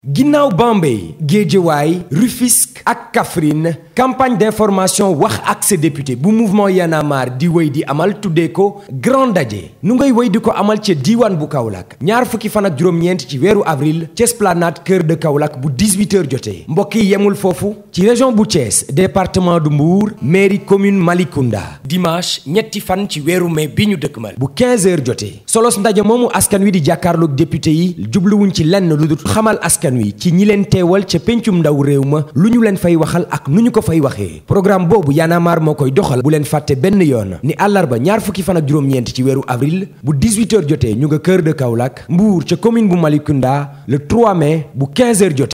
ginnaaw Bambey Guédiawaye Rufisque ak Kaffrine campagne d'information wax ak sa député bu mouvement Y en a marre di wéy di amal tuddee ko grand daje nu ngay wéy di ko amal ca diiwaan bu Kaolack ñaar fukki fan ak juróom-ñeent ci weeru avril ca esplanade Cœur de Kaolack bu 18h jotee mbokk yi yemul foofu ci région bu Thiès département du Mbour mairie commune Malicounda dimanche ñetti fan ci weeru mai bi ñu dëkkmal bu 15h jotee solos ndaje moomu askan wi di jàkkaarloog député yi jubluwuñ ci lenn lu dul xamal askan wi ci ñi leen teewal ca pencum ndaw réew ma lu ñu leen fay waxal ak nu ñu ko fay waxee programme boobu Y'en a marre moo koy doxal bu leen fàtte benn yoon ni àllarba ñaar fukki fan ak juróom-ñeent ci weeru avril bu 18h jotee ñu nga Cœur de Kaolack Mbour ca commune bu Malicounda le 3 mai bu 15h jotee